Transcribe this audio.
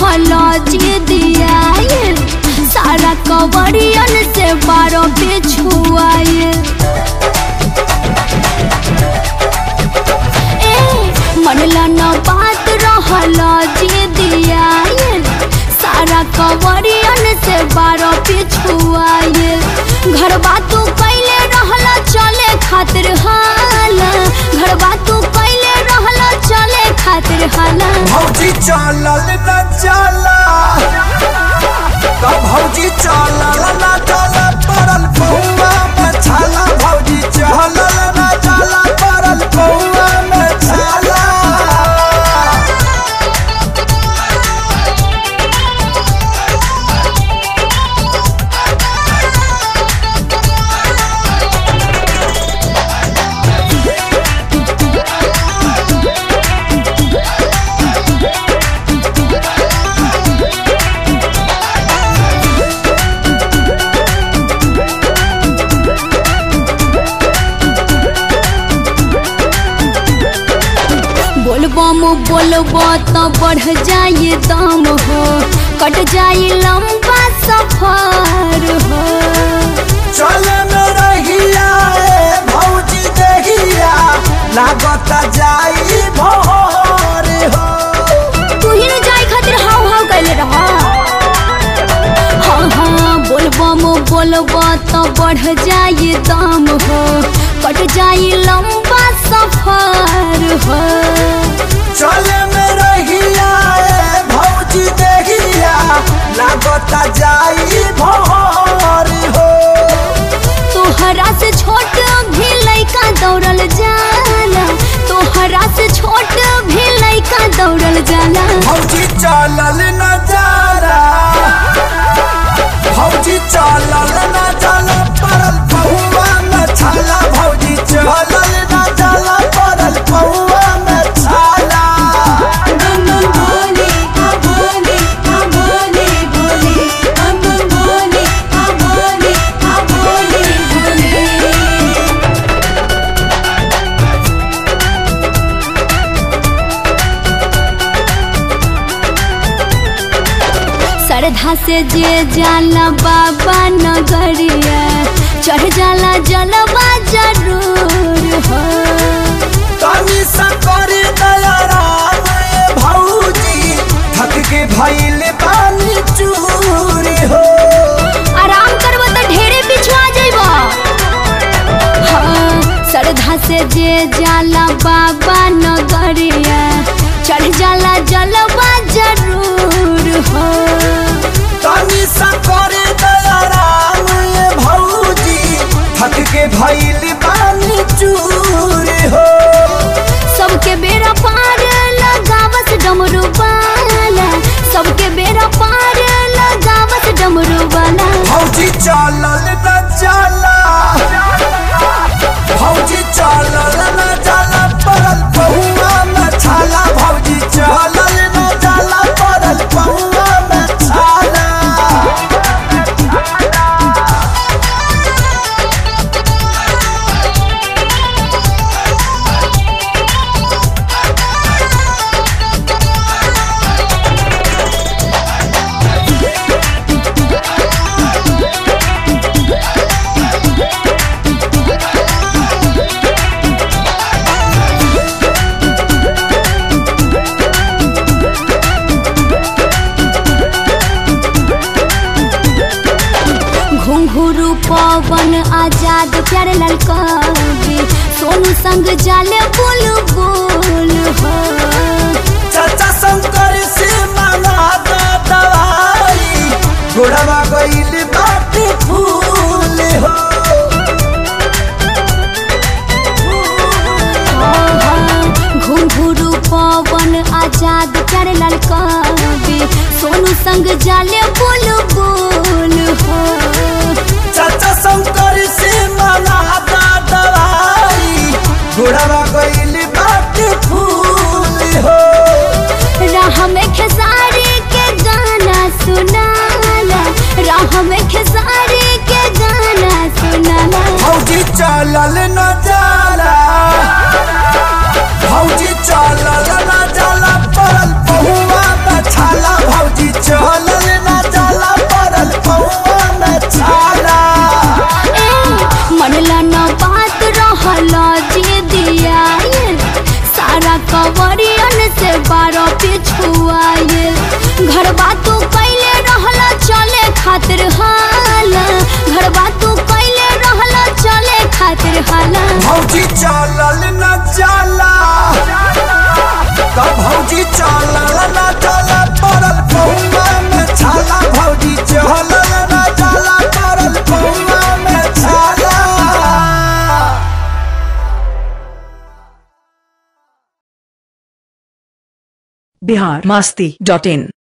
रहला जी दिया सारा कवरियन से बारो पिछुआए ए मनला न बात रहला जी दिया सारा कवरियन से बारो पिछुआए घर बातू कैले रहला चले खातिर हाला घर बातू कैले रहला चले खातिर हाला भौजी चलल न चला तो भौजी चलल न चला पड़ल पौआ में छाला भौजी चलल न चला पड़ल पौआ में छाला बोलबम बोलबो तो बढ़ जाए दम हो कट जाए लंबा सफर हो चल न रहिया ए भौजी देहिया लागत जाई भोर हो तू ही न जाए खातिर हाव हाव कैले रह हाँ हाँ बोलबम बोलबो तो बढ़ जाए दम हो कट जाए लंबा सफर हो चल में रहिया ए भौजी देहिया लागत जाई भोर हो तोहरा से छोट भी लइका दौड़ल जाला तोहरा से छोट भी लइका दौड़ल जाला भौजी चलल न जाला भौजी चलल न जाला पड़ल पौआ में छाला भौजी चलल न जाला पड़ल पौआ में छाला बम बम भोले आ भोले आ भोले भोले बम बम भोले आ भोले आ भोले भोले श्रद्धा से जे जाला बाबा नगरिया चढ़ जाला जलवा जरूर हो तनी सा कर दया राम ए भौजी थक के भइल पानी चूर हो आराम करब तो ढेरे पिछुआ जइब हाँ श्रद्धा से जे जाला बाबा नगरिया चढ़ जाला जलवा जरूर हो तनी सा कर दया राम ए भौजी थक के भइल पानी चूर हो सबके बेरा पार लगावस डमरू वाला सबके बेरा पार लगावस डमरू वाला भौजी चलल न चला भौजी चलल न चला पड़ल पहुआ में छाला भौजी चलल न चला पड़ल पहुआ में छाला घुंघरू पवन आजाद प्यारे लाल कवि सोनू संग जाले बोल बोल हो चाचा शंकर से मांगा दा दवाई गोड़वा गइल बाटे फूल हो घुंघरू पवन आजाद प्यारे लाल कवि सोनू संग जाले बोल बोल हो चाचा शंकर से मांगा दा दवाई गोड़वा गइल बाटे फूल हो राह में खेसारी के गाना सुनाला राह में खेसारी के गाना सुनाला भौजी चलल न जाला भौजी चलल न जाला पड़ल पहुआ में छाला भौजी भौजी चलल न जाला तब भौजी चलल न जाला पड़ल पौवा में छाला भौजी चलल न जाला पड़ल पौवा में छाला बिहार मास्ती डॉट इन